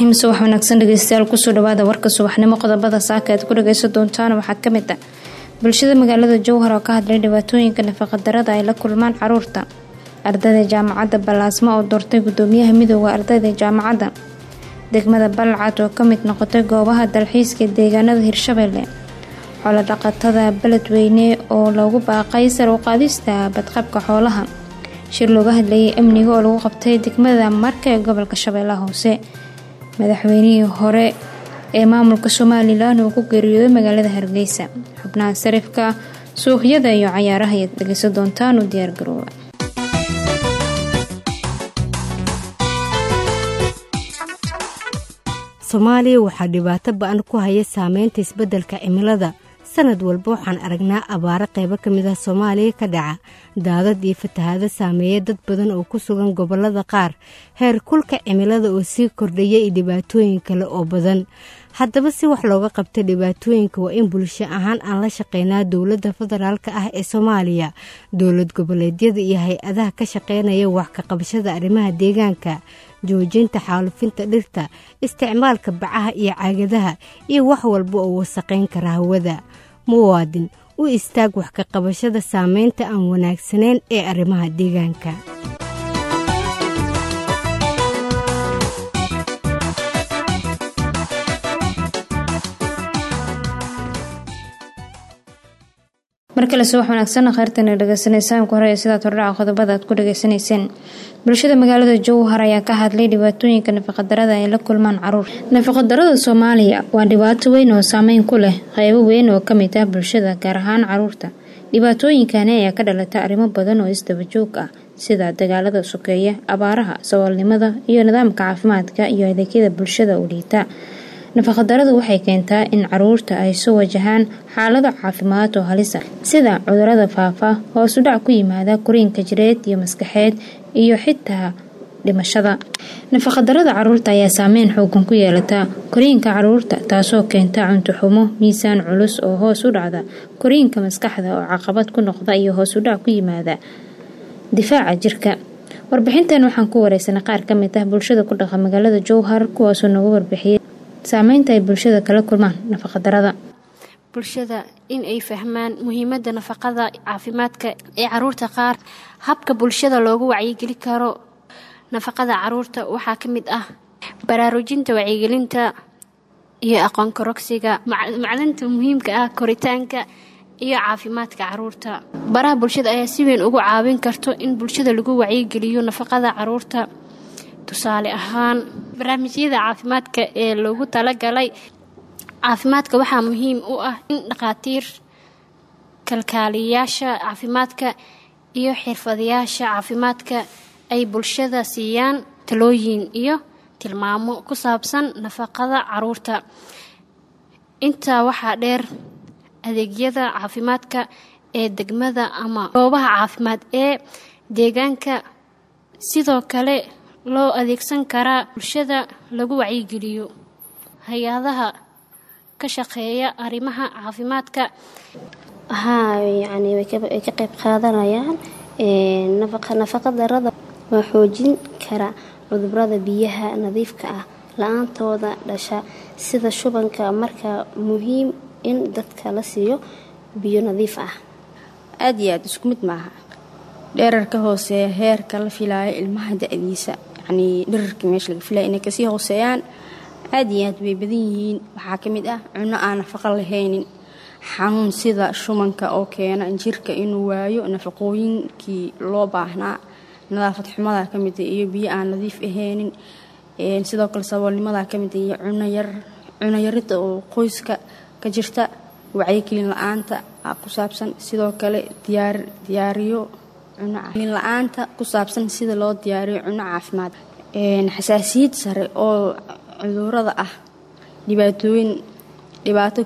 raxiim subax wanaagsan dhegeystayaal kusoo dhawaada warka subaxnimo qodobada saaka aad ku dhageysan doontaan waxaa kamid ah bulshada magaalada jowhar oo ka hadlay dhibaatooyinka nafaqadarada ay la kulmaan caruurta ardayda jaamacadda ballaasmo oo doortay gudoomiyaha midooda ardayda jaamacadda degmada balcad oo kamid noqotay goobaha dalxiiska deegaanada hirshabelle xoolo dhaqatada beledweyne oo loogu baaqay sar u qaadista badqabka xoolaha shir looga hadlayay amniga oo lagu qabtay degmada marka ee gobolka shabeellaha hoose madaxweynihii hore ee maamulka somalilan uu ku geeriyooday magaalada hargeysa xubnaha sarifka suuqyada iyo cayaaraha ayaad dhegeysan doontaan u diyaargarooba soomaaliya waxaa dhibaato ba-an ku haya saameynta isbeddelka cimilada sanad walba waxaan aragnaa abaaro qaybo ka mid ah soomaaliya ka dhaca daadad iyo fatahaado saameeya dad badan oo ku sugan gobollada qaar heer kulka cimilada oo sii kordhaya iyo dhibaatooyin kale oo badan haddaba si wax looga qabta dhibaatooyinka waa in bulsho ahaan aan la shaqeynaa dowladda federaalk ah ee soomaaliya dowlad goboleedyada iyo hay-adaha ka shaqeynaya wax ka qabashada arrimaha deegaanka joojinta xaalufinta dhirta isticmaalka bacaha iyo caagadaha iyo wax walba oo wasaqayn kara hawada muwaadin u istaag wax ka qabashada saameynta aan wanaagsanayn ee arrimaha deegaanka markale subax wanaagsan kheyrtana dhegeysanaysaan ku hore sidaad hordhaca qodobada aad ku dhageysanayseen bulshada magaalada jowhar ayaa ka hadlay dhibaatooyinka nafaqadarada ay la kulmaan caruur nafaqadarada soomaaliya waa dhibaato weyn oo saameyn ku leh qeybo weyn oo kamid ah bulshada gaar ahaan caruurta dhibaatooyinkani ayaa ka dhalata arrimo badan oo isdaba joog ah sida dagaalada sokeeya abaaraha saboolnimada iyo nidaamka caafimaadka iyo adeegyada bulshada u liita nafaqadaradu waxay keentaa in caruurta ay soo wajahaan xaalado caafimaad oo halisa sida cudurada faafa hoosudhac ku yimaada koriinka jireed iyo maskaxeed iyo xitaa dhimashada nafaqadarada caruurta ayaa saameyn xoogan ku yeelata koriinka caruurta taasoo keenta cuntoxumo miisaan culus oo hoos u dhacda koriinka maskaxda oo caqabad ku noqda iyo hoosudhac ku yimaada difaaca jirka warbixintan waxaan ku wareysanay qaar kamid ah bulshada ku dhaqa magaalada jowhar kuwaasoo noogu warbixiyay saameynta ay bulshada kala kulmaan nafaqadarada bulshada in ay fahmaan muhiimada nafaqada caafimaadka ee caruurta qaar habka bulshada loogu wacyigeli karo nafaqada caruurta waxaa ka mid ah baraarujinta wacyigelinta iyo aqoon korogsiga macdanta muhiimka ah koritaanka iyo caafimaadka caruurta baraha bulshada ayaa si weyn ugu caawin karto in bulshada lagu wacyigeliyo nafaqada caruurta tusaale ahaan barnaamijyada caafimaadka ee loogu talagalay caafimaadka waxaa muhiim u ah in dhakhaatiir kalkaaliyayaasha caafimaadka iyo xirfadayaasha caafimaadka ay bulshada siiyaan talooyin iyo tilmaamo ku saabsan nafaqada caruurta intaa waxaa dheer adeegyada caafimaadka ee degmada ama goobaha caafimaad ee deegaanka sidoo kale loo adeegsan karaa bulshada lagu wacyigeliyo hay-adaha ka shaqeeya arrimaha caafimaadka haa yacni way ka qayb qaadanayaan nafaqa darada waa xoojin kara cudurada biyaha nadiifka ah la-aantooda dhasha sida shubanka marka muhiim in dadka la siiyo biyo nadiif ah aada iyo aada isku mid maaha dheerarka hooseeya heerka la filaayo ilmaha da-diisa yacnii dherarkii meesha laga filaya inay kasii hooseeyaan aada iyo aad way badan yihiin waxaa ka mid ah cunno aan nafaqo lahaynin xanuun sida shubanka oo keena jirka inuu waayo nafaqooyinkii loo baahnaa nadaafad xumada ka mid iyo biyo aan nadiif ahaynin sidoo kale saboolnimada ka mid iyo cunayar cunayarida oo qoyska ka jirta wacyigelin la-aanta ku saabsan sidoo kale diyaar diyaariyo cunogelin la-aanta ku saabsan sida loo diyaariyo cuno caafimaad xasaasiyad sare oo cudurada ah dhibaatooyin dhibaato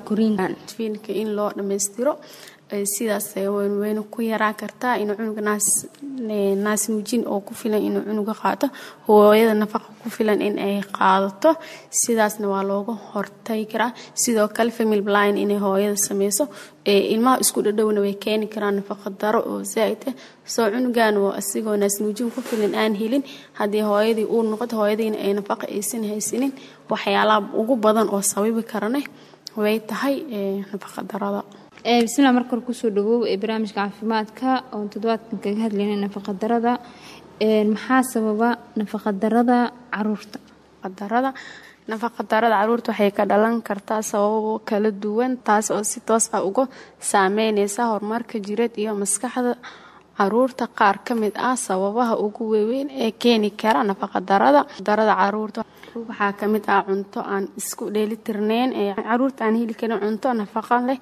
koriinfiilka in loo dhammaystiro sidaas weyne ku yaraa kartaa inuu cunuga naas naasnuujin oo ku filan inuu cunuga qaato hooyada nafaqa ku filan in ay qaadato sidaasna waa looga hortagi karaa sidoo kale family blind inay hooyada sameyso ilmaha isku dhadhowna way keeni karaan nafaqa daro oo zaaid ah soo cunugan oo asigoo naasnuujin ku filan aan helin haddii hooyadii uu noqoto hooyadiina ay nafaqa aysan haysanin waxyaalaha ugu badan oo sababi karane way tahay nafaqa darada bismillah marka hore kusoo dhawow ee barnaamijka caafimaadka oon toddobaadkan kaga hadlaynay nafaqadarada maxaa sababa nafaqadarada caruurta darada nafaqadarada caruurta waxay ka dhalan kartaa sababo kala duwan taas oo si toos ah uga saameyneysa horumarka jireed iyo maskaxda caruurta qaar ka mid ah sababaha ugu waaweyn ee keeni kara nafaqadarada darada caruurta waxaa ka mid ah cunto aan isku dheelitirneyn ee caruurta aan heli karin cunto nafaqa leh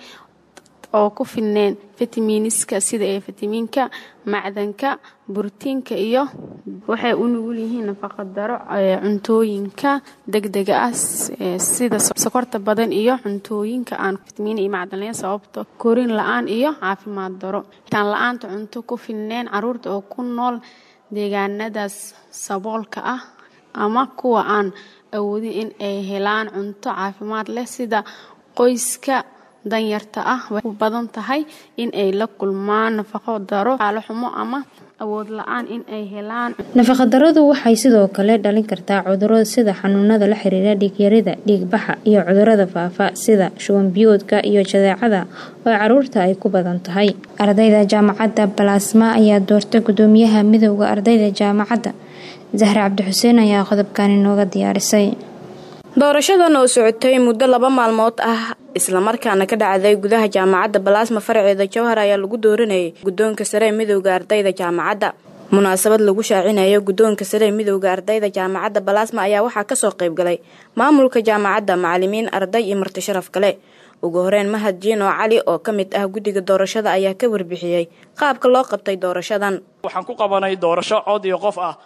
oo ku filneen fitamiiniska sida ee fitamiinka macdanka borotiinka iyo waxay u nugul yihiin nafaqadaro cuntooyinka degdega ah sida sokorta badan iyo cuntooyinka aan fitamiin iyo macdan lahayn sababto korin la-aan iyo caafimaad daro taan la-aanta cunto ku filneen caruurta oo ku nool deegaanadaas saboolka ah ama kuwa aan awoodin in ay helaan cunto caafimaad leh sida qoyska danyarta ah way u badan tahay in ay la kulmaan nafaqo daro xaalo xumo ama awood la-aan in ay helaan nafaqadaradu waxay sidoo kale dhalin kartaa cuduro sida xanuunada la xiriira dhiigyarida dhiigbaxa iyo cudurada faafa sida shubanbiyoodka iyo jadeecada oo caruurta ay ku badan tahay ardayda jaamacadda balasma ayaa doortay gudoomiyaha midowda ardayda jaamacadda zahre cabdixuseen ayaa qodobkani nooga diyaarisay doorashadan oo socotay muddo laba maalmood ah islamarkaana ka dhacday gudaha jaamacadda balaasma faraceeda jowhar ayaa lagu dooranayay guddoonka sare ee midowda ardayda jaamacadda munaasabad lagu shaacinayo guddoonka sare ee midowda ardayda jaamacadda balaasma ayaa waxaa kasoo qaybgalay maamulka jaamacadda macalimiin arday iyo marti sharaf kale ugu horeyn mahad jiino cali oo ka mid ah guddiga doorashada ayaa ka warbixiyey qaabka loo qabtay doorashadan waxaan ku qabanay doorasho cod iyo qof ah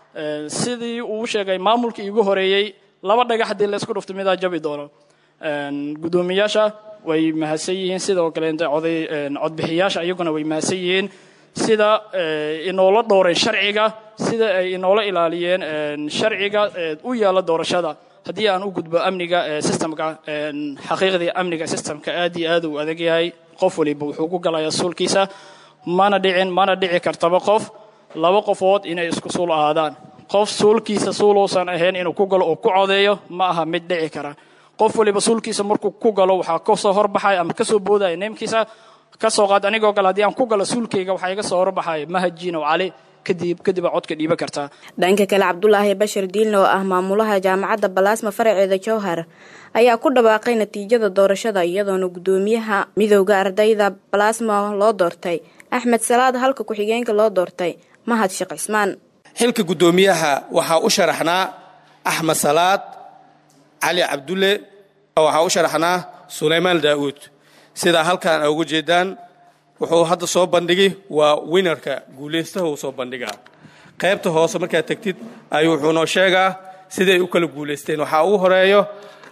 sidii uu sheegay maamulkii igu horeeyey laba dhagax haddii laysku dhufto midaa jabi doono guddoomiyaasha way mahadsan yihiin sidoo kaleente oday codbixiyaasha iyaguna way mahadsan yihiin sida inoola dhowreen sharciga sida ay inoola ilaaliyeen sharciga u yaala doorashada haddii aan u gudbo amniga systemka xaqiiqdii amniga systemka aad iyo aad uu adag yahay qof waliba wuxuu ku galayaa suulkiisa mana dhicin mana dhici kartaba qof laba qofood inay isku suul ahaadaan qof suulkiisa suuluusan ahayn inuu ku galo oo ku codeeyo ma aha mid dhici kara qof waliba suulkiisa markuu ku galo waxaa kasoo horbaxaya ama kasoo boodaya neemkiisa kasoo qaad anigoo kale haddii aan ku galo suulkayga waxaa iga soo horbaxaya mahajin oo cali kadib kadib aa codka dhiiban kartaa dhanka kale cabdulaahi bashir diilne oo ah maamulaha jaamacadda balaasma faraceeda jowhar ayaa ku dhawaaqay natiijada doorashada iyadoona guddoomiyaha midowda ardayda balaasma loo doortay axmed salaad halka ku-xigeenka loo doortay mahad sheekh cismaan xilka guddoomiyaha waxaa u sharaxnaa axmed salaad cali cabdulle waxaa u sharaxnaa sulaymaan daa'uud sidaa halkaan uga jeedaan wuxuu hadda soo bandhigi waa winarka guulaystaha uu soo bandhigaa qaybta hoose markaad tegtid ayuu wuxuu noo sheegaa siday u kala guulaysteen waxaa ugu horeeyo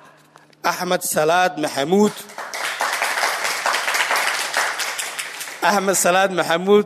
axmed salaad maxamuud axmed salaad maxamuud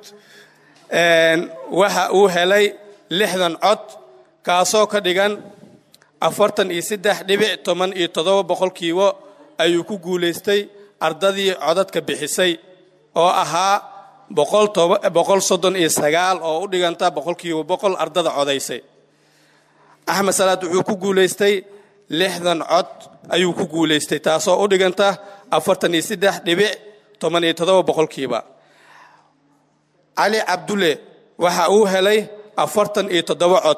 waxa uu helay lixdan cod kaasoo ka dhigan afartan iyo saddex dhibic toban iyo toddoba boqolkiiba ayuu ku guulaystay ardadii codadka bixisay oo ahaa boqol soddon iyo sagaal oo u dhiganta boqolkiiba boqol ardada codaysay axmed salaad wuxuu ku guulaystay lixdan cod ayuu ku guulaystay taasoo u dhiganta afartan iyo saddex dhibic toban iyo toddoba boqolkiiba cali cabdulle waxa uu helay afartan iyo toddoba cod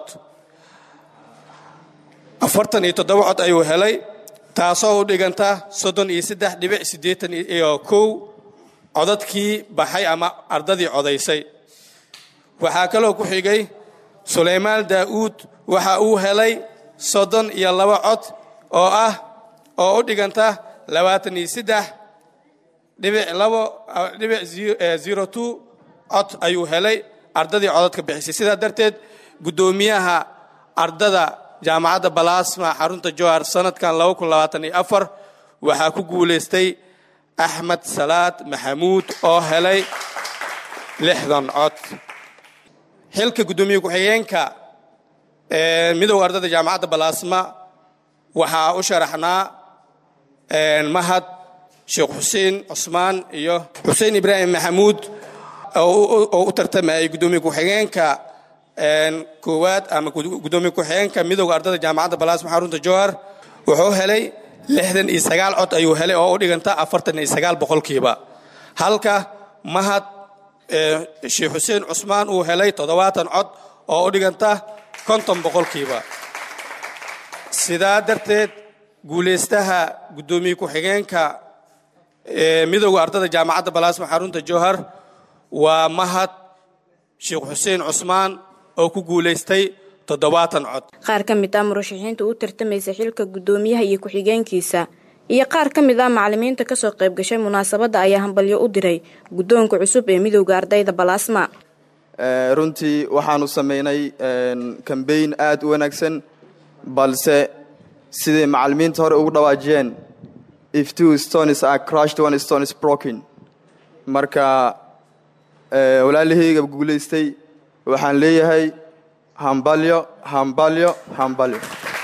afartan iyo toddoba cod ayuu helay taasoo u dhiganta soddon iyo saddex dhibic siddeetan iyo kow codadkii baxay ama ardadii codaysay waxaa kaloo ku xigay sulaymaan daa'uud waxa uu helay soddon iyo laba cod oo ah oo u dhiganta labaatan iyo saddex dhibic labo dhibic zero two cod ayuu helay ardadii codadka bixisay sidaa darteed guddoomiyaha ardada jaamacadda balaasma xarunta jowhar sanadkan waxaa ku guulaystay axmed salaad maxamuud oo helay lixdan cod xilka guddoomiye ku-xigeenka midowga ardayda jaamacadda balaasma waxaa u sharaxnaa mahad sheekh xuseen cusmaan iyo xuseen ibraahim maxamuud oo u tartamayay guddoomiye ku-xigeenka koowaad ama guddoomiye ku-xigeenka midowga ardayda jaamacadda balaasma xarunta jowhar wuxuu helay lixdan iyo sagaal cod ayuu helay oo u dhiganta afartan iyo sagaal boqolkiiba halka mahad sheekh xuseen cusmaan uu helay toddobaatan cod oo u dhiganta konton boqolkiiba sidaa darteed guulaystaha guddoomiye ku-xigeenka midowga ardayda jaamacadda balaasma xarunta jowhar waa mahad sheekh xuseen cusmaan oo ku guulaystay toddobaatan cod qaar ka mid ah murashaxiinta u tartamaysa xilka guddoomiyaha iyo ku-xigeenkiisa iyo qaar ka mid ah macalimiinta kasoo qayb gashay munaasabadda ayaa hambalyo u diray guddoonka cusub ee midowda ardayda balaasma runtii waxaanu sameynay kambeyn aad u wanaagsan balse siday macalimiinta hore ugu dhawaajiyeen if two stones are crushed one stone is broken marka walaalahayga guulaystay waxaan leeyahay hambalyo hambalyo hambalyo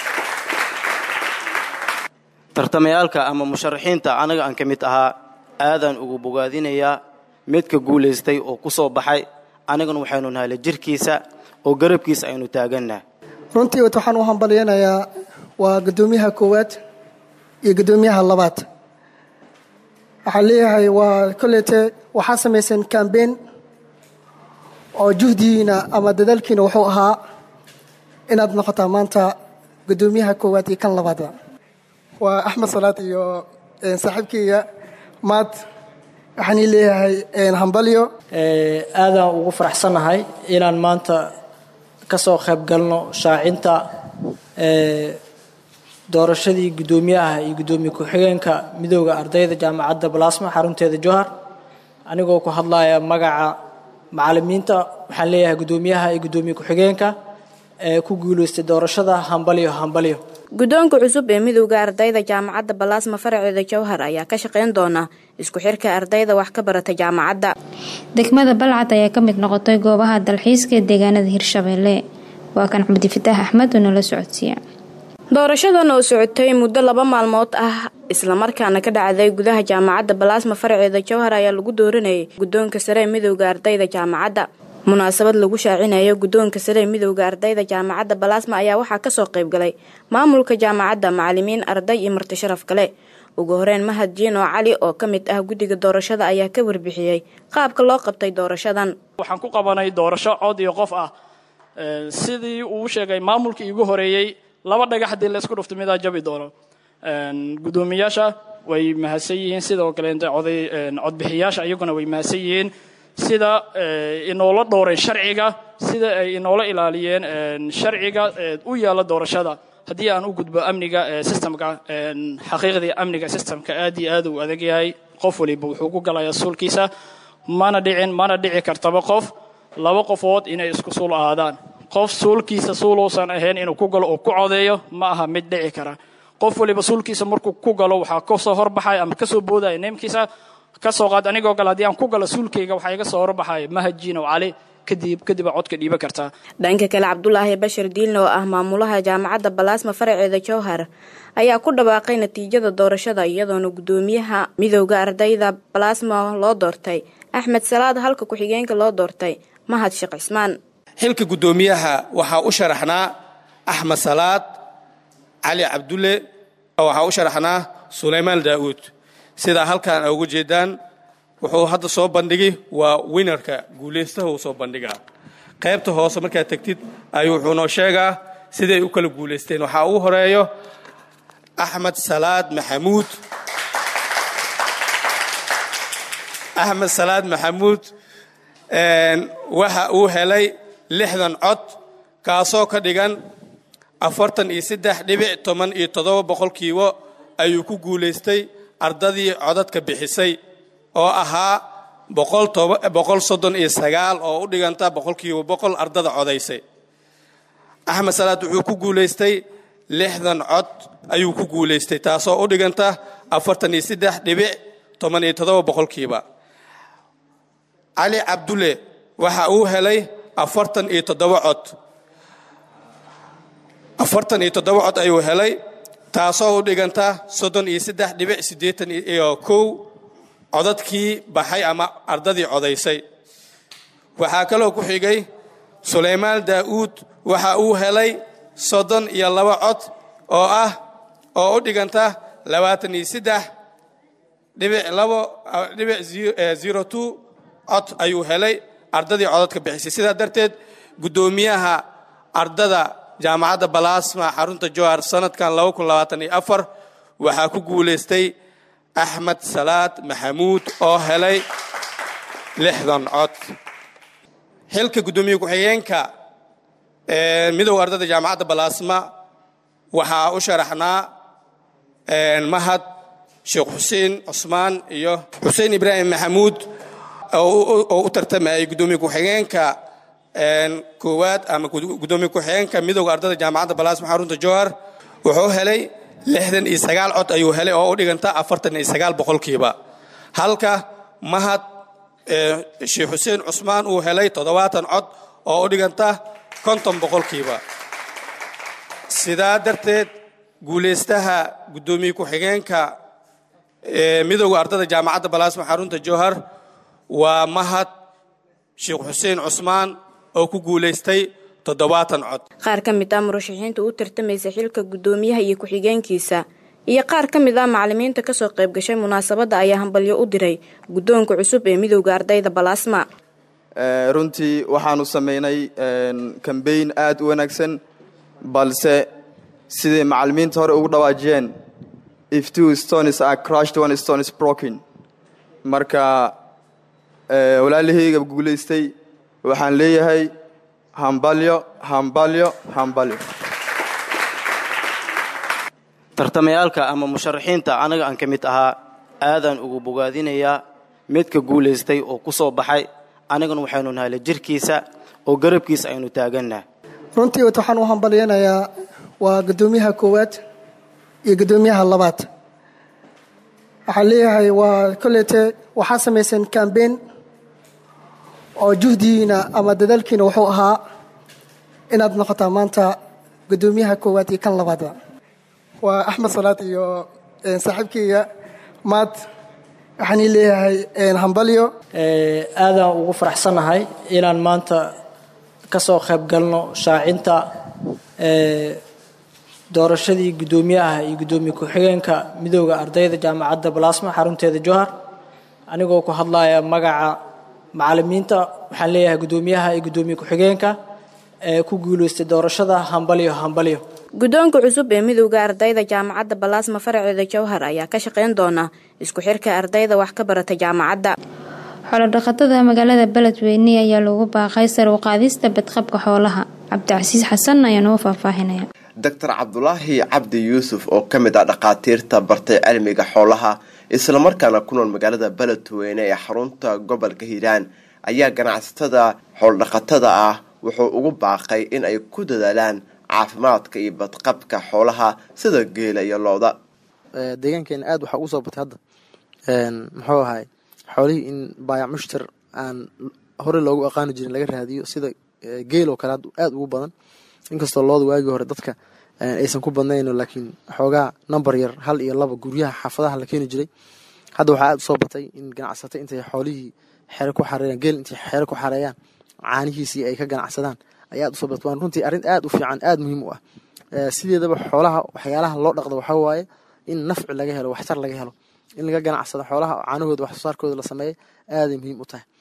tartamayaalka ama musharaxiinta anaga aan ka mid ahaa aadaan ugu bogaadinayaa midka guulaystay oo ku soo baxay anigana waxaynu nahay la jirkiisa oo garabkiisa aynu taagannaha runtii waxaan u hambalyanayaa waa guddoomiyaha koowaad iyo guddoomiyaha labaad waxaan leeyahay waa kolleyte waxaa samaysan kambeyn oo juhdigiina ama dadaalkiina wuxuu ahaa inaad noqotaa maanta guddoomiyaha koowaad iyo kan labaadba waa axmed salaad iyo saaxiibkeyga maad waxaan ii leeyahay hambalyo aadaan ugu faraxsannahay inaan maanta ka soo qayb galno shaacinta doorashadii guddoomiyaha iyo guddoomiye ku-xigeenka midowda ardayda jaamacadda balaasma xarunteeda johar anigoo ku hadlaya magaca macalimiinta waxaan leeyahay guddoomiyaha iyo guddoomiye ku-xigeenka ee ku guulaystay doorashada hambalyo hambalyo guddoonka cusub ee midowda ardayda jaamacadda balaasma faraceeda jowhar ayaa ka shaqayn doona isku xirka ardayda wax ka barata jaamacadda degmada balcad ayaa ka mid noqotay goobaha dalxiiska ee deegaanada hirshabeelle waa kan cabdifitaax axmed oo nala socodsiiya doorashadan oo socotay muddo laba maalmood ah islamarkaana ka dhacday gudaha jaamacadda balaasma faraceeda jowhar ayaa lagu dooranayay guddoonka sare ee midowda ardayda jaamacadda munaasabad lagu shaacinayo guddoonka sare ee midowda ardayda jaamacadda balaasma ayaa waxaa kasoo qayb galay maamulka jaamacadda macalimiin arday iyo marti sharaf kale ugu horeyn mahad jiino cali oo ka mid ah guddiga doorashada ayaa ka warbixiyey qaabka loo qabtay doorashadan waxaan ku qabanay doorasho cod iyo qof ah sidii uu sheegay maamulkii iigu horeeyey laba dhagax haddii laysku dhufto midaa jabi doono guddoomiyaasha way mahadsan yihiin sidoo kaleente oday codbixiyaasha iyaguna way mahadsan yihiin sida inoola dhowreen sharciga sida ay inoola ilaaliyeen sharciga u yaalla doorashada haddii aan u gudbo amniga systemka xaqiiqdii amniga systemka aad iyo aad uu adag yahay qof waliba wuxuu ku galayaa suulkiisa mana dhicin mana dhici kartaba qof laba qofood inay isku suul ahaadaan qof suulkiisa suuluusan ahayn inuu ku galo oo ku codeeyo ma aha mid dhici kara qof waliba suulkiisa markuu ku galo waxaa kasoo horbaxaya ama kasoo boodaya neemkiisa kasoo qaad anigoo kale haddii aan ku galo suulkayga waxaa iga soo horbaxaya mahadjiinow cali kadib kadib aa codka dhiiba kartaa dhanka kale cabdulaahi bashir diilne oo ah maamulaha jaamacadda balaasma faraceeda jowhar ayaa ku dhawaaqay natiijada doorashada iyadoona guddoomiyaha midowda ardayda balaasma loo doortay axmed salaad halka ku-xigeenka loo doortay mahad sheekh cismaan xilka guddoomiyaha waxaa u sharaxnaa axmed salaad cali cabdulle waxaa u sharaxnaa sulaymaan daa'uud sidaa halkaan a uga jeedaan wuxuu hadda soo bandhigi waa winarka guulaystaha uu soo bandhigaa qaybta hoose markaad tegtid ayuu wuxuu noo sheegaa siday u kala guulaysteen waxaa ugu horeeyo axmed salaad maxamuud axmed salaad maxamuud waxa uu helay lixdan cod kaasoo ka dhigan afartan iyo saddex dhibic toban iyo toddoba boqolkiiba ayuu ku guulaystay ardadii codadka bixisay oo ahaa boqol soddon iyo sagaal oo u dhiganta boqolkiiba boqol ardada codaysay axmed salaad wuxuu ku guulaystay lixdan cod ayuu ku guulaystay taasoo u dhiganta afartan iyo saddex dhibic toban iyo toddoba boqolkiiba cali cabdulle waxa uu helay afartan iyo toddoba cod afartan iyo toddoba cod ayuu helay taasoo u dhiganta soddon iyo saddex dhibic siddeetan iyo kow codadkii baxay ama ardadii codaysay waxaa kaloo ku xigay sulaymaan daa'uud waxa uu helay soddon iyo laba cod oo ah oo u dhiganta labaatan iyo saddex dhibic labo dhibic zero two cod ayuu helay ardadii codadka bixisay sidaa darteed guddoomiyaha ardada jaamacadda balaasma xarunta jowhar sanadkan waxaa ku guulaystay axmed salaad maxamuud oo helay lixdan cod xilka guddoomiye ku-xigeenka midowga ardada jaamacadda balaasma waxaa u sharaxnaa mahad sheekh xuseen cusmaan iyo xuseen ibraahim maxamuud oo u tartamayay guddoomiye ku-xigeenka koowaad ama guddoomiye ku-xigeenka midowga ardada jaamacadda balaasma xarunta jowhar wuxuu helay lixdan iyo sagaal cod ayuu helay oo u dhiganta afartan iyo sagaal boqolkiiba halka mahad sheekh xuseen cusmaan uu helay toddobaatan cod oo u dhiganta konton boqolkiiba sidaa darteed guulaystaha guddoomiye ku-xigeenka midowga ardada jaamacadda balaasma xarunta jowhar waa mahad sheekh xuseen cusmaan oo ku guulaystay toddobaatan cod qaar ka mid ah murashaxiinta u tartamaysa xilka guddoomiyaha iyo ku-xigeenkiisa iyo qaar ka mid ah macalimiinta kasoo qayb gashay munaasabadda ayaa hambalyo u diray guddoonka cusub ee midowda ardayda balaasma runtii waxaanu samaynay kambeyn aad u wanaagsan balse siday macalimiinta hore ugu dhawaajiyeen if two stones are crushed one stone is broken marka walaalahayga guulaystay waxaan leeyahay hambalyo hambalyo hambalyo tartamayaalka ama musharaxiinta anaga aan ka mid ahaa aadaan ugu bogaadinayaa midka guulaystay oo ku soo baxay anigana waxaynu nahay la jirkiisa oo garabkiisa aynu taagannaha runtii waxaan u hambalyanayaa waa guddoomiyaha koowaad iyo guddoomiyaha labaad waxaan leeyahay waa kolleyte waxaa samayseen kambeyn oo juhdigiina ama dadaalkiina wuxuu ahaa inaad noqotaa maanta guddoomiyaha koowaad iyo kan labaadba waa axmed salaad iyo saaxiibkeyga maad waxaan ii leeyahay hambalyo aadaan ugu faraxsannahay inaan maanta ka soo qayb galno shaacinta doorashadii guddoomiyaha iyo guddoomiye ku-xigeenka midowda ardayda jaamacadda balaasma xarunteeda jowhar anigoo ku hadlaya magaca macalimiinta waxaan leeyahay guddoomiyaha iyo guddoomiye ku-xigeenka ee ku guulaystay doorashada hambalyo hambalyo guddoonka cusub ee midowda ardayda jaamacadda balaasma faraceeda jowhar ayaa ka shaqayn doona isku xirka ardayda wax ka barata jaamacadda xoolodhaqatada magaalada beledweyne ayaa loogu baaqay sar u qaadista badqabka xoolaha cabdicasiis xasan ayaa noo faahfaahinaya doctor cabdulaahi cabdi yuusuf oo ka mid ah dhakhaatiirta bartay cilmiga xoolaha islamarkaana ku nool magaalada beledweyne ee xarunta gobolka hiiraan ayaa ganacsatada xoolodhaqatada ah wuxuu ugu baaqay in ay ku dadaalaan caafimaadka iyo badqabka xoolaha sida geela iyo looda deegaankeena aad waxaa ugu soo batay hadda muxuu ahay xoolihii in baayac mushtar aan horey loogu aqaani jirin laga raadiyo sida geel oo kale aad ugu badan inkastoo looda waagii hore dadka aysan ku badnayno laakiin xoogaa number yar hal iyo laba guryaha xaafadaha la keeni jiray hadda waxaa aad usoo batay in ganacsato intay xoolihii xere ku xareeyaan geel intay xere ku xareeyaan caanihiisii ay ka ganacsadaan ayaa aad usoo batay waan runtii arrin aad u fiican aad muhiim u ah sideedaba xoolaha waxyaalaha loo dhaqdo waxaa waaye in nafci laga helo waxtar laga helo in laga ganacsado xoolaha caanahooda wax soo saarkooda la sameeyo aaday muhiim u tahay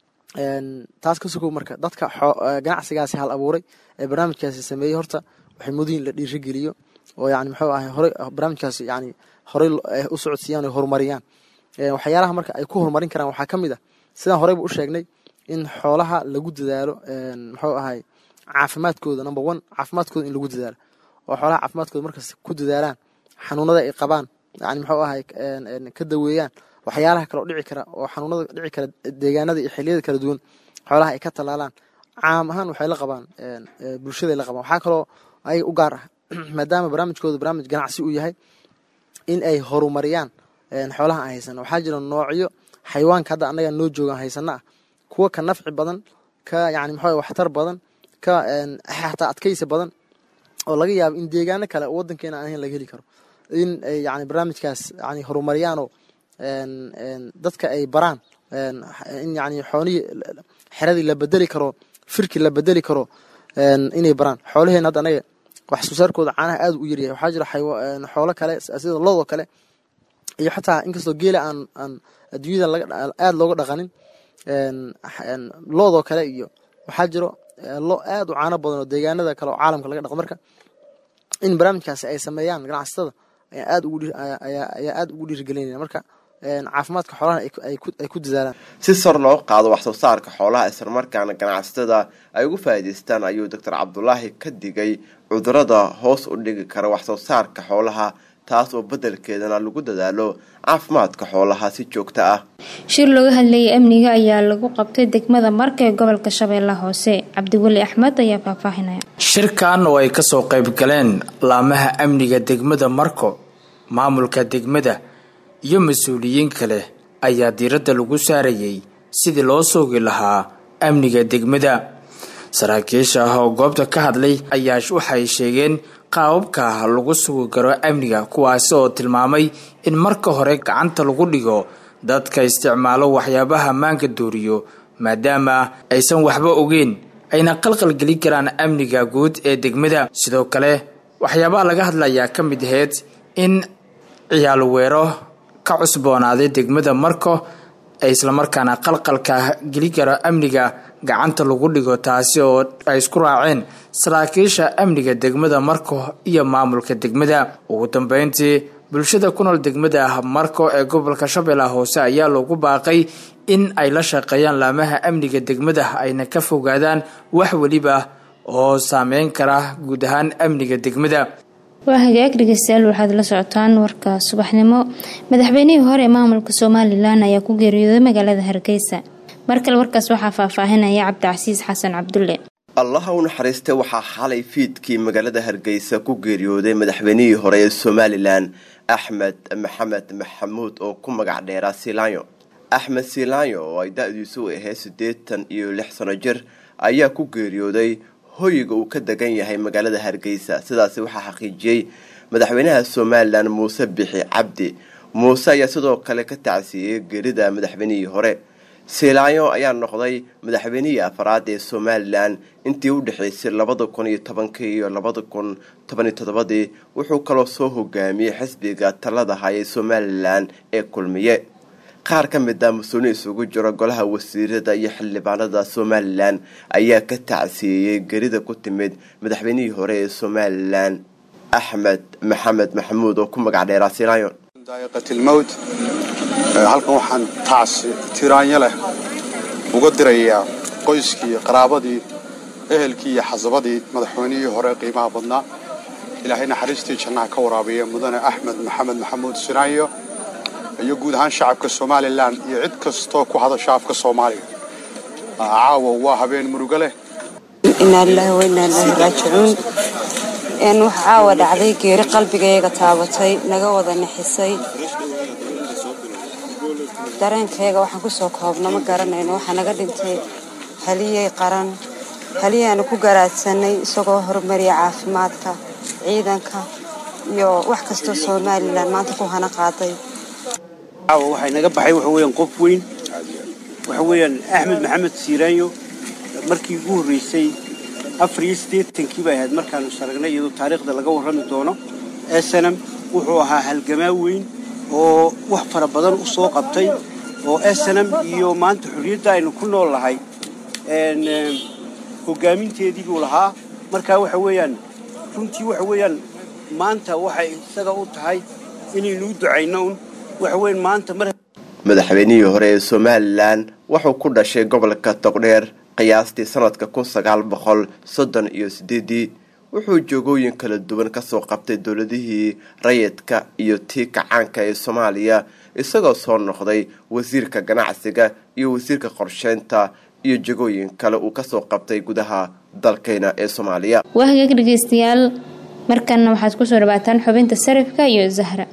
taas ka sugow marka dadka ganacsigaasi hal abuuray ee barnaamijkaasi sameeyey horta waxay mudiin la dhiirigeliyo oo yani muxuu ahay horey barnaamijkaasi yani horey u socodsiiyaan o horumariyaan waxyaalaha marka ay ku horumarin karaan waxaa ka mid ah sidaan horeyba u sheegnay in xoolaha lagu dadaalo muxuu ahay caafimaadkooda number one caafimaadkooda in lagu dadaalo oo xoolaha caafimaadkooda markas ku dadaalaan xanuunada ay qabaan yani muxuu ahay ka daweeyaan waxyaalaha kaleo dhici kara oo xanuunada dhici kara deegaanada iyo xiliyada kala duwan xoolaha ay ka tallaalaan caam ahaan waxay la qabaan bulshaday la qabaan waxaa kaloo ayaga u gaar ah maadaama barnaamijkooda barnaamij ganacsi uu yahay in ay horumariyaan xoolaha aan haysano waxaa jira noocyo xayawaanka hadda annaga noo joogaan haysano ah kuwa ka nafci badan ka yani maxaa waxtar badan ka xataa adkaysi badan oo laga yaabo in deegaano kale oo wadankeena aan ahayn laga heli karo in ay yani barnaamijkaas yani horumaryaanoo dadka ay baraan in yani xoolihii xeradii la bedeli karo firki la bedeli karo inay baraan xoolaheena hadda anaga wax soo saarkooda caanaha aad u yaryahay waxaa jira xoolo kale sida loodoo kale iyo xataa inkastoo geela aan aan adduunyada aad looga dhaqanin loodoo kale iyo waxaa jiro lo aad u caano badan oo deegaanada kale oo caalamka laga dhaqo marka in barnaamijkaasi ay sameeyaan ganacsatada ayaa aad ugu ayaa aad ugu dhiirigelinaya marka caafimaadka xoolaha ay ku dadaalaan si sor loo qaado wax soo saarka xoolaha islamarkaana ganacsatada ay ugu faa'iidaystaan ayuu doctor cabdulaahi ka digay cudurada hoos u dhigi kara wax soo saarka xoolaha taas oo beddelkeedana lagu dadaalo caafimaadka xoolaha si joogto ah shir looga hadlayay amniga ayaa lagu qabtay degmada marka ee gobolka shabeellaha hoose cabdiweli axmed ayaa faahfaahinaya shirkan oo ay kasoo qayb galeen laamaha amniga degmada marko maamulka degmada iyo mas-uuliyiin kale ayaa diiradda lagu saarayay sidii loo soogi lahaa amniga degmada saraakiisha ah oo goobta ka hadlay ayaa waxay sheegeen qaababka lagu sugi karo amniga kuwaasi oo tilmaamay in marka hore gacanta lagu dhigo dadka isticmaalo waxyaabaha maanka dooriyo maadaama aysan waxba ogeyn ayna qalqalgelin karaan amniga guud ee degmada sidoo kale waxyaabaha laga hadlayaa ka mid aheyd in ciyaal weero ka cusboonaaday degmada marko ay islamarkaana qalqalka geli karo amniga gacanta lagu dhigo taasi oo ay isku raaceen saraakiisha amniga degmada marko iyo maamulka degmada ugu dambeyntii bulshada ku nool degmada marko ee gobolka shabeellaha hoose ayaa loogu baaqay in ay la shaqeeyaan laamaha amniga degmada ayna ka fogaadaan wax weliba oo saameyn kara guud ahaan amniga degmada waa hagaag dhegeystayaal waxaad la socotaan warka subaxnimo madaxweynihii hore ee maamulka somalilan ayaa ku geeriyooday magaalada hargeysa mar kale warkaas waxaa faahfaahinaya cabdicasiis xasan cabdulle allaha u naxariistay waxaa xalay fiidkii magaalada hargeysa ku geeriyooday madaxweynihii hore ee somalilan axmed maxamed maxamuud oo ku magac dheeraa silaanyo axmed silaanyo oo ay da-diisu ahayd siddeetan iyo lix sano jir ayaa ku geeriyooday hoyiga uu ka degan yahay magaalada hargeysa sidaasi waxaa xaqiijiyey madaxweynaha somalilan muuse bixi cabdi muuse ayaa sidoo kale ka tacsiiyey geerida madaxweynihii hore silaanyo ayaa noqday madaxweynihii afraad ee somalilan intii u dhexaysay labada kun iyo tobankii iyo labada kun toban iyo toddobadii wuxuu kaloo soo hogaamiyey xisbiga talada hayay somalilan ee kulmiye qaar ka mid a mas-uulin isugu jiro golaha wasiirada iyo xildhibaanada somalilan ayaa ka tacsiiyey gerida ku timid madaxweynihii hore ee somalilan axmed maxamed maxamuud oo ku magac dheeraa silaanyo daa'iqatilmowt halkan waxaan tacsi tiraanyo leh uga dirayaa qoyskii qaraabadii ehelkii iyo xasabadii madaxweynihii hore qiimaha badnaa ilaahay naxariistii jannaha ka waraabiya mudane axmed maxamed maxamuud sinaanyo iyo guud ahaan shacabka somalilan iyo cid kastoo ku hadasha afka soomaaliga caawa waa habeen murugo leh inaa lilahi wa inaa ilaahi raajicuun wax caawa dhacday geeri qalbigayga taabatay naga wada nixisay dareenkayga waxaan kusoo koobno ma garanayno waxaa naga dhintay haliyey qaran haliyaanu ku garaadsanay isagoo horumariya caafimaadka ciidanka iyo wax kastoo somalilan maanta ku hana qaaday caawa waxay naga baxay waxa weeyaan qof weyn waxa weeyaan axmed maxamed siiraanyo markii ugu horreysay afar iyo siddeetankii bay ahayd markaanu saragnay iyadoo taariikhda laga warrami doono esanam wuxuu ahaa halgamaa weyn oo wax fara badan u soo qabtay oo esanam iyo maanta xorriyadda aynu ku nool lahay hoggaaminteedii buu lahaa markaa waxa weeyaan runtii waxa weeyaan maanta waxay isaga u tahay inaynu u ducayno un waxa weeyaan maanta mar madaxweynihii hore ee somalilan wuxuu ku dhashay gobolka togdheer qiyaastii sanadka kun sagaal boqol soddon iyo sideedii wuxuu joogooyin kala duwan kasoo qabtay dowladihii rayidka iyo tii kacaanka ee soomaaliya isagoo soo noqday wasiirka ganacsiga iyo wasiirka qorsheynta iyo jegooyin kale uu kasoo qabtay gudaha dalkeyna ee soomaaliya waa hagaag dhegeystayaal markanna waxaad kusoo dhawaataan xubinta sarifka iyo zahra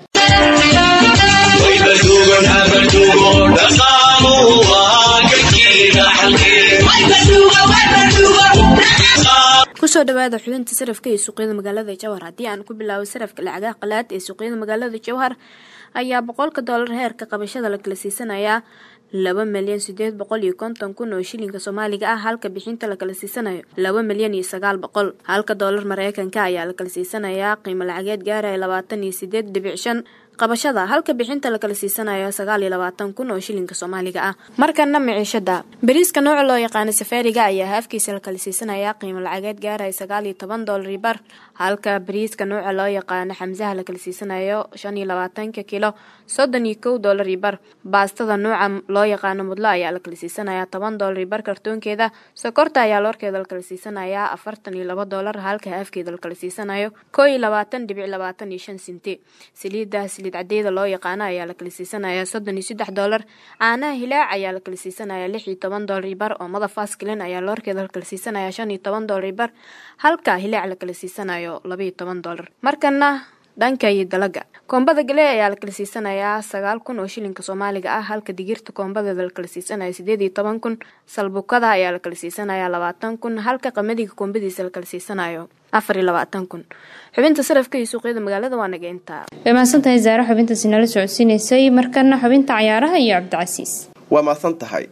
kusoo dhawaada xubinta sarafka ee suuqyada magaalada jowhar haddii aan ku bilaabo sarafka lacagaha qalaad ee suuqyada magaalada jowhar ayaa boqolka doolar heerka qabashada la kala siisanayaa laba milyan sideed boqol iyo konton kun oo shilinka soomaaliga ah halka bixinta la kala siisanayo laba milyan iyo sagaal boqol halka doolar mareykanka ayaa la kala siisanayaa qiimo lacageed gaaraya labaatan iyo sideed dhibic shan qabashada halka bixinta la kala siisanayo sagaal iyo labaatan kun oo shilinka soomaaliga ah markana miciishada bariiska nooca loo yaqaano safaariga ayaa haafkiisa la kala siisanayaa qiimo lacageed gaaraya sagaal iyo toban doolar bar halka bariiska nooca loo yaqaano xamsaha la kala siisanayo shan iyo labaatanka kilo soddon iyo kow doolar bar baastada nooca loo yaqaano mudlo ayaa la kala siisanayaa toban doolar bar kartoonkeeda sokorta ayaa loorkeeda la kala siisanayaa afartan iyo laba doolar halka haafkeeda la kala siisanayo koo iyo labaatan dhibic labaatan iyo shan sinti saliidda saliid cadeeda loo yaqaano ayaa la kala siisanayaa soddon iyo saddex doolar caanaha hilaac ayaa la kala siisanayaa lix iyo toban doolar bar oo mada faskilin ayaa loorkeeda la kala siisanayaa shan iyo toban doolar bar halka hilaac la kala siisanayo laba iyo toban doolar markana dhanka iyo dalaga koombada galee ayaa la kala siisanayaa sagaal kun oo shilinka soomaaliga ah halka digirta koombadeeda la kala siisanayo sideed iyo toban kun salbukada ayaa la kala siisanayaa labaatan kun halka qamadiga koombadiisa la kala siisanayo afar iyo labaatan kun xubinta sarafka iyo suuqyada magaalada waa naga intaa way mahadsantahay zaare xubintaasi nala socodsiinaysay markana xubinta cayaaraha iyo cabdicasiis waa mahadsan tahay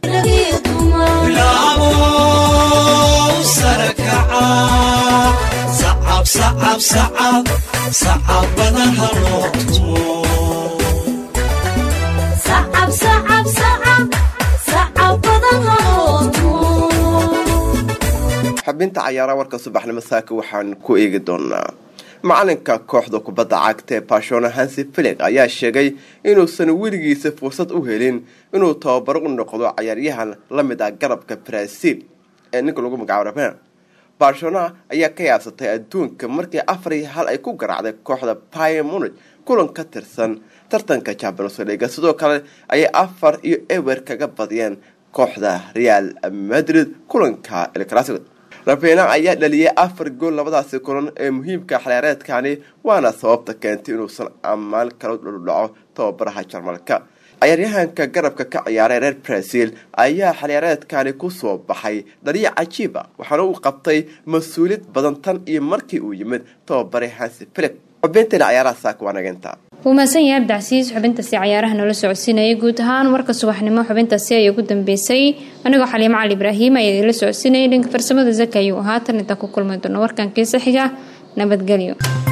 xubinta cayaaraha warka subaxnimo saaka waxaan ku eegi doonaa macalinka kooxda kubadda cagta ee barcelona hansi filig ayaa sheegay inuusan weligiisa fursad u helin inuu tababaro u noqdo cayaaryahan la mid ah garabka brazil ee ninka lagu magacaabo raben barcelona ayaa ka yaabsatay adduunka markii afar iyo hal ay ku garaacday kooxda pier munich kulan ka tirsan tartanka champions leaga sidoo kale ayay afar iyo ewer kaga badiyeen kooxda real madrid kulanka el clasico rabena ayaa dhaliyay afar gool labadaasi kulan ee muhiimka xaliyaareedkani waana sababta keentay inuusan ammaan kala dhuldhaco tababaraha jarmalka cayaaryahanka garabka ka ciyaaray reer brazil ayaa xaliyaareedkani kusoo baxay dhaliya cajiiba waxaana uu qabtay mas-uuliyad badan tan iyo markii uu yimid tababare hansi filip xubinteena cayaaraha saaka waa nageynta wuu mahadsan yahay abdicasiis xubintaasi cayaaraha noola socodsiinayay guud ahaan warka subaxnimo xubintaasi ayay ugu dambeysay anigoo xaliimo cali ibraahim ayaa idinla socodsiinayay dhanka farsamada zaka ayuu ahaa tan intaan ku kulmi doono warkan kiisa xiga nabadgelyo